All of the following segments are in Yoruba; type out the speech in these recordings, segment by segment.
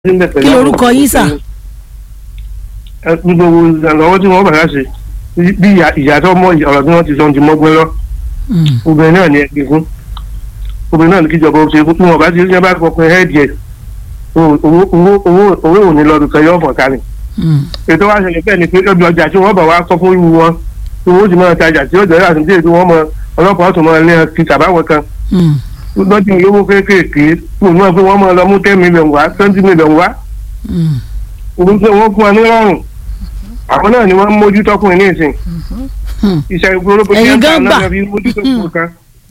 kí lorúkọ yín sà. gbogbo ìrànlọ́wọ́ tí wọ́n bàrà ṣe bí ìyá tó mọ ọ̀rọ̀ tí wọ́n ti sọ ti mọ́gbọ́n lọ obìnrin náà ní ẹgbẹ́ fún obìnrin náà ní kíjọba ó ṣe fún tí wọ́n bá ti rí bá fọkùn hẹ́ẹ̀dì ẹ̀ owó ò ní lọ́dún kan yóò fọ̀ ká ni. ètò wa ṣẹlẹ̀ bẹ́ẹ̀ ni pé ọdún ọjà tí wọ́n bọ̀ wá sọ fún irú wọn tí wọ́n sì máa tajà tí ó jẹ́ àtúntò ètò wọn mọ ọlọ́pàá ọ̀tún máa lé ti tàbáwọn kan lọ́dún olówó kéékèèké fún wọn fún wọn máa lọ mú ten million wá twenty million wá òun pé wọ́n fún wa ní rọrùn àwọn náà ni wọ́n ń mójú tọkùnrin ní ìsìn iṣẹ́ ìgboro bó ṣe ń ta náà fi mójú tọkùnrin kan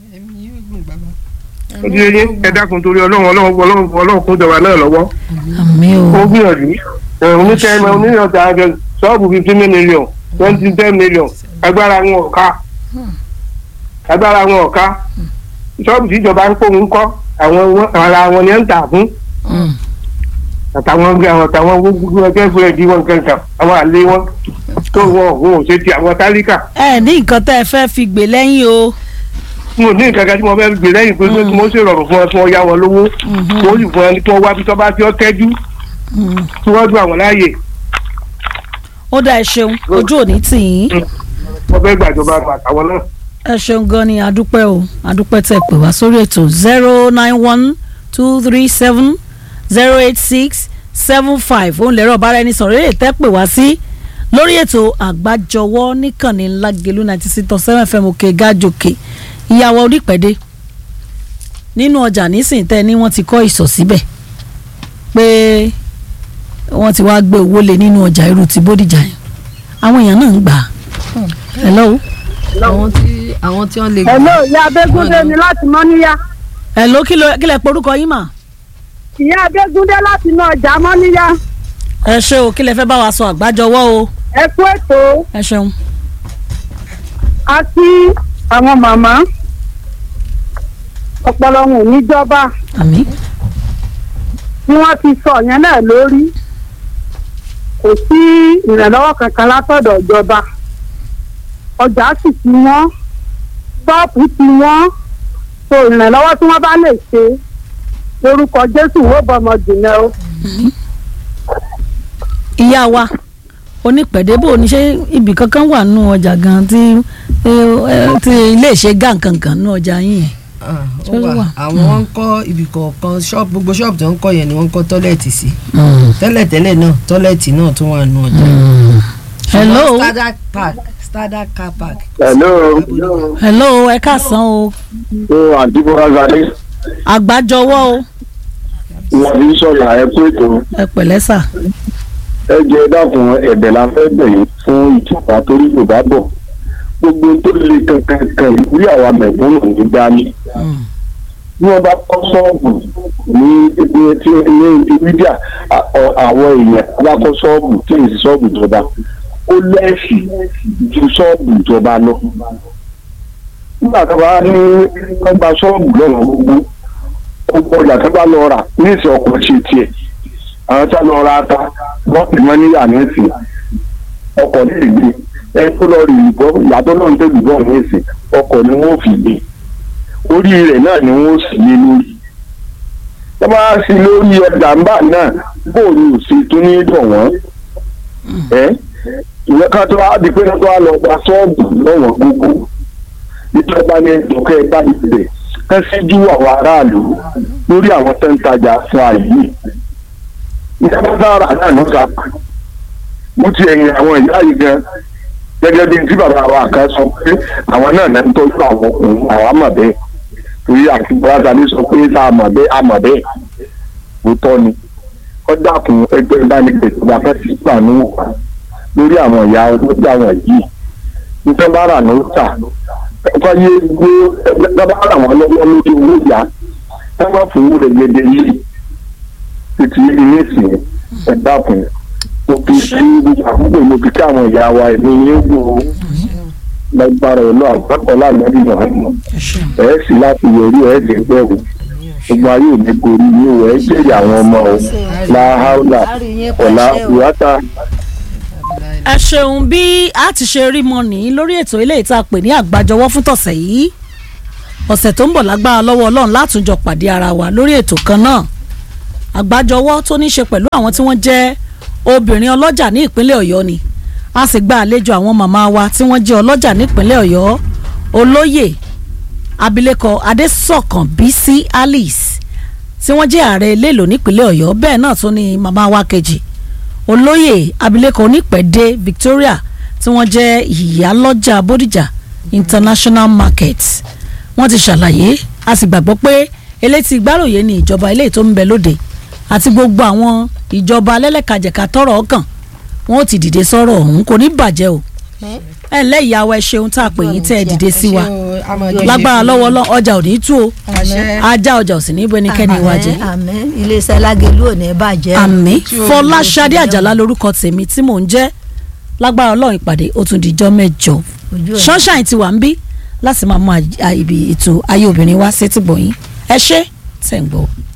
ó di eyín ẹ dákun torí ọlọ́run ọlọ́run ọlọ́run ọlọ́run kún jọba náà lọ́wọ́ àmì o ó gbìyànjú oníṣẹ́ ẹ̀mọ oníyànjú àjọ ṣọ́ọ̀bù fifteen million twenty ten million agbára wọn ò ká agbára wọn ò ká ṣọ́ọ̀bù tíjọba ń kóhun kọ́ àwọn ara wọn ni ẹ̀ ń tà fún àtàwọn àwọn àtàwọn gbogbo ẹgbẹ́ fún ẹ̀dí wọn kankan àwọn àlè wọn tó wọn òun ò ṣe ti àwọn tálíkà. ẹ ní nǹkan tẹ́ ẹ fẹ́ fi gbè lẹ́yìn o. n ò ní nǹkan kan tí mo fẹ́ gbè lẹ́yìn pé kí mo ṣe rọrùn fún ọ tí wọ́n yá wọn lówó mo sì fún ẹni tí wọ́n wá bí tọ́ bá tí ó tẹ́jú tí wọ́n gbà wọ́n láàyè. ó dá ẹ ṣeun ojú òní tì yín. wọ́n fẹ́ gbàjọba àtàwọn náà. ẹ ṣeun gan ni adúpẹ́ o adúpẹ́ tẹ́ pè wá sórí ètò zero nine one two three seven zero eight six seven five òun lẹ́rọ̀ bára ẹni sọ̀rọ̀ eré tẹ́ pè wá sí lórí ètò àgbájọwọ́ níkànnì ńlágẹ̀lú ninety six point seven fm òkè gájòkè ìyàwó onípẹ̀dé nínú ọjà nísìnyí tẹ́ ni wọ́n ti kọ́ ìsọ̀ síbẹ̀ pé wọ́n ti wá gbé owó lé nínú ọjà irú ti bódìjà yẹn àwọn èèyàn náà ń gbà á hello. àwọn tí àwọn tí wọ́n lè gbà. hello ìyá abégúndé ni láti mọ́níyá. hello kí ló kí lẹ porúkọ yín mà ìyá adégúndé láti inú ọjà mọ́níyá. ẹ ṣé o kí lẹ fẹ́ bá wa sọ àgbájọwọ́ o. ẹ kú ètò ẹ ṣeun. a kí àwọn màmá ọpọlọ wọn ò ní jọba àmín. bí wọ́n ti sọ yẹn náà lórí kò sí ìrànlọ́wọ́ kankan látọ̀dọ̀ ìjọba ọjà sì ti wọ́n ṣọ́ọ̀pù ti wọ́n so ìrànlọ́wọ́ tí wọ́n bá lè ṣe lórúkọ jésù wó bọmọ jìnnà o. ìyá wa onípẹ̀débò ní ṣé ibì kankan wà nù ọjà gan tí tí ilé ìṣe gà kankan nù ọjà yín yẹn. ó wà àwọn wọn ń kọ́ ibì kọ̀ọ̀kan ṣọ́ọ̀bù gbogbo ṣọ́ọ̀bù tó ń kọ́ yẹn ni wọ́n ń kọ́ tọ́lẹ̀tì sí tẹ́lẹ̀tẹ́lẹ̀ náà tọ́lẹ̀tì náà tún wà nù ọjà. hello ṣùgbọ́n standard park standard car park. hello. hello ẹ káàsán o ó àǹtí bọ́lá zadé àgbájọwọ́ o wọ́n fi ń sọ̀rọ̀ ẹ pé ètò ẹ pẹ̀lẹ́ sà. ẹ jẹ́ dákun ẹ̀bẹ̀ la fẹ́ bẹ̀yìn fún ìjọba torí yorùbá bọ̀ gbogbo tó lè kankan kan ìwúrí àwa mẹ̀kúnnù ní dání bí wọ́n bá kọ́ ṣọ́ọ̀bù ní ibi tí ní mídíà àwọn èèyàn bá kọ́ ṣọ́ọ̀bù tí èsì ṣọ́ọ̀bù ìjọba ó lẹ́ẹ̀sì ju ṣọ́ọ̀bù ìjọba lọ nígbà tó bá ní wọ́n gba ṣọ́ọ̀bù lọ́nà gbogbo gbogbo ọjà tó bá lọ rà ní ìsìn ọkọ̀ ṣe tiẹ̀ àwọn tó lọ ra ata wọ́n pè wọ́n ní àmẹ́sì ọkọ̀ lè gbé ẹ tó lọ rí ìbọn ìyàtọ̀ náà ń tẹ̀lé ìbọn ní ìsìn ọkọ̀ ni wọ́n fi gbé orí rẹ̀ náà ni wọ́n sì lé lórí tó bá sí lórí ọjà ńbà náà bóòlù sí tó ní dọ̀ wọ́n ẹ ìwé ká tó á di pé ká tó á lọ gba ṣọ́ọ̀bù lọ́wọ́ gbogbo ìjọba ní ìdókẹ́ bá ibẹ̀ kán síjú àwọn aráàlú lórí àwọn tó ń tajà fún àyè ìjọba sára náà ló sá mo ti ẹ̀yìn àwọn ìyá yìí gan gẹ́gẹ́ bí tí bàbá wa kan sọ pé àwọn náà náà ń tọ́jú àwọn ọkùnrin àwọn àmọ̀ bẹ́ẹ̀ torí àti bùrọ̀dá ní sọ pé tá a mọ̀ bẹ́ẹ̀ a mọ̀ bẹ́ẹ̀ ó tọ́ ni ó dákun ẹgbẹ́ ìbánipẹ̀ tó bá fẹ́ sí pàánù wà lórí àwọn ìyá olóògbé àwọn yìí nítorí bá rà ló tà ẹ̀kọ́ yé gbó ẹgbẹ́ rà wọ́n lọ́wọ́ lórí owó ìyá ẹ má fún wúrẹ gẹ́gẹ́ yìí títí ilé ìsìn ẹ dákun mo fi sí àkókò mo fi kí àwọn ìyá wa ẹ̀mí yín gbò ó lágbára ọ̀nà àgbàkọ́ láàmúlò náà ẹ̀ sì láti yọrí ẹ̀ sì gbẹ̀rù gbogbo ayé ò ní gorí yín o ẹ̀ jẹ́rìí àwọn ọmọ o láhàúlà ọ̀là ìwátà ẹ ṣeun bí a ti ṣe rí mọ nìyí lórí ètò eléyìí tá a pè ní àgbájọwọ́ fún tọ̀sẹ̀ yìí ọ̀sẹ̀ tó ń bọ̀ lágbára lọ́wọ́ ọlọ́run látúnjọ pàdé ara wa lórí ètò kan náà àgbájọwọ́ tó ní í ṣe pẹ̀lú àwọn tí wọ́n jẹ́ obìnrin ọlọ́jà ní ìpínlẹ̀ ọ̀yọ́ ni a sì gba àlejò àwọn màmá wa tí wọ́n jẹ́ ọlọ́jà nípínlẹ̀ ọ̀yọ́ olóyè abilékọ adésọ̀kan bísí alice tí wọ́n jẹ́ ààrẹ eléèlò nípínlẹ̀ ọ̀yọ́ bẹ́ẹ̀ náà tún ni màmá wa kejì olóyè abilékọ onípẹ̀dé victoria tí wọ́n jẹ́ ìyálọ́jà bódìjà international market wọ́n ti ṣàlàyé a sì gbàgbọ́ pé elétí gbáròyé ni ìjọba eléyìí tó ń bẹ lóde àti gbogbo àwọn ìjọba alẹ́lẹ́kajẹ̀ka tọrọ ọkàn wọn ò ti dìde sọ̀rọ̀ ọ̀hún kò ní bàjẹ́ o ẹ ǹlẹ́ ìyàwó ẹ ṣeun tá a pè yín tẹ́ ẹ dìde sí wa lágbára lọ́wọ́ lọ́ ọjà ò ní tú o ajá ọjà ò sì ní bẹ́nikẹ́ni wá jẹ àmín iléeṣẹ́ lágẹ̀lú ò ní bàjẹ́. àmì fọláṣadé àjàlá lorúkọ tèmi tí mò ń jẹ́ lágbára ọlọ́run ìpàdé ó tún dijọ́ mẹ́jọ Ojú ẹ̀. sunshine ti wà ń bí láti máa mú àj- à- ibi ètò ayé obìnrin wá sétí gbọ̀yìn ẹ ṣé tẹ̀ ń gbọ́.